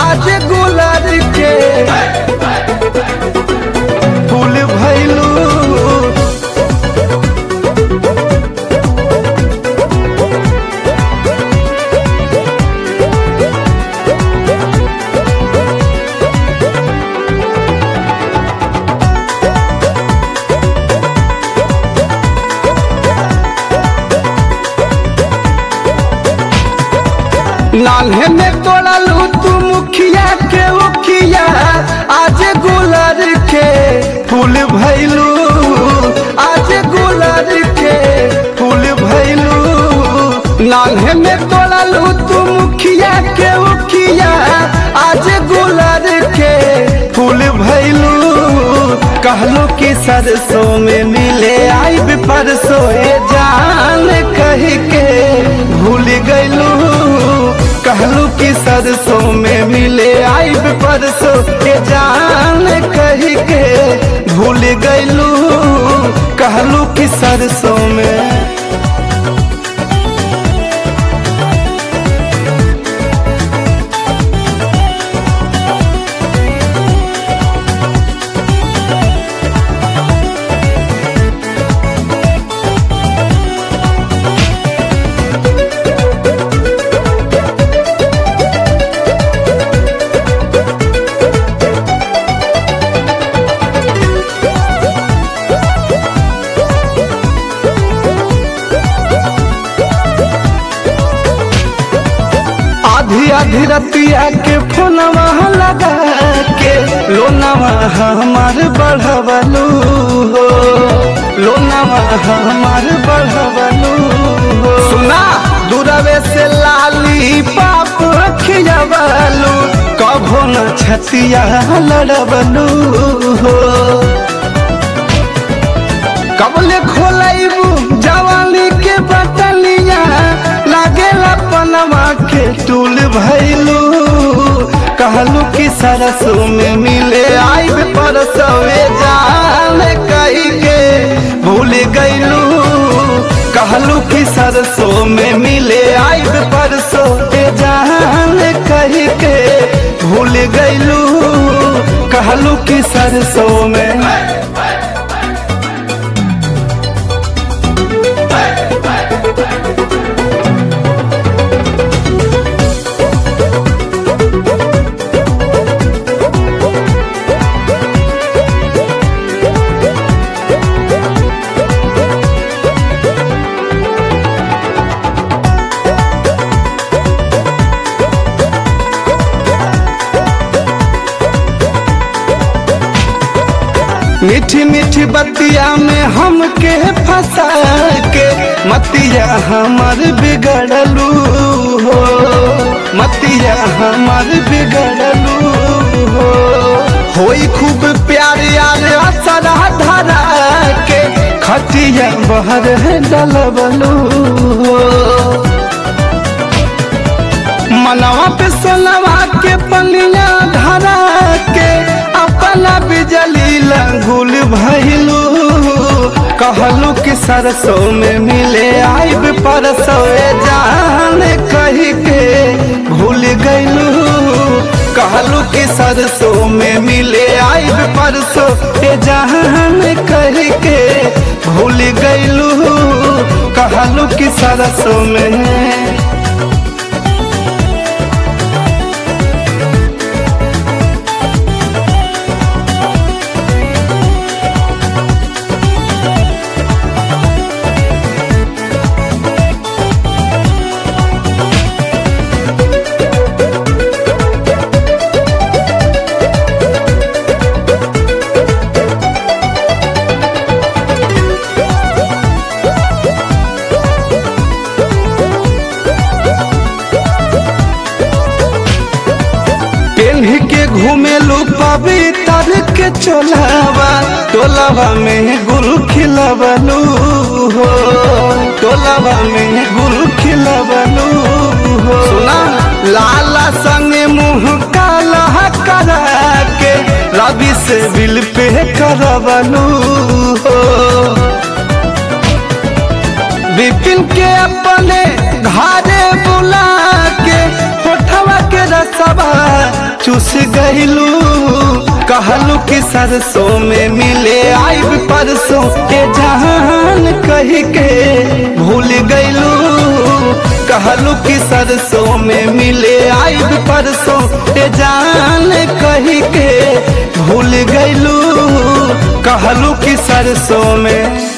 आज गुलर के फूल भैलू नान्हे में तोड़लू तू मुखिया के उखिया आज गुलर के फूल भैलू आज गुलर के फूल भैलू नान्हे में तोड़लू तू मुखिया के उखिया आज गुलर के फूल भैलू कहलो कि सरसों में मिले आई परसों ए जान कह के भूल गईलू कहलू कि सरसों में मिले आई परसों ए जान कह के भूल गईलू कहलू कि सरसों में आधी आधी रतिया के फोनवा लगा के लोनवा हमार बढ़वलू हो लोनवा हमार बढ़वलू हो सुना दूरवे से लाली पाप खियावलू कभो न छतिया लड़बलू हो कबले खोलैबू जवानी के बटलिया लागेला पनवा के टूल भैलू कहलू कि सरसों में मिले आई परसवे जान कही के भूल गईलू कहलू कि सरसों में मिले आई परसों ए जान कही के भूल गईलू कहलू कि सरसों में मीठी मीठी बतिया में हमके फंसा के मतिया हमर बिगड़लू हो मतिया हमर बिगड़लू हो होई खूब प्यार यार असरा धरा के खटिया बहर डलबलू हो मनवा पे सोनवा के पनिया धरा के अपना बिजली लंगुल भइलू कहलू कि सरसों में मिले आइब परसों जान कही के भूल गईलू कहलू कि सरसों में मिले आइब परसों जान कही के भूल गईलू कहलू कि सरसों में पेन्ह के घूमेलू पवित्र के चोलावा टोलावा में गुरु खिलवलू हो टोलावा में गुरु खिलवलू हो सुना लाला संग मुंह काला करा के रवि से बिल पे करवलू हो विपिन के अपने घरे बुला के होठवा के रसवा चूस गईलू कहलू कि सरसों में मिले आइब परसों के जहान कही के भूल गईलू कहलू कि सरसों में मिले आइब परसों के जान कही के भूल गईलू कहलू कि सरसों में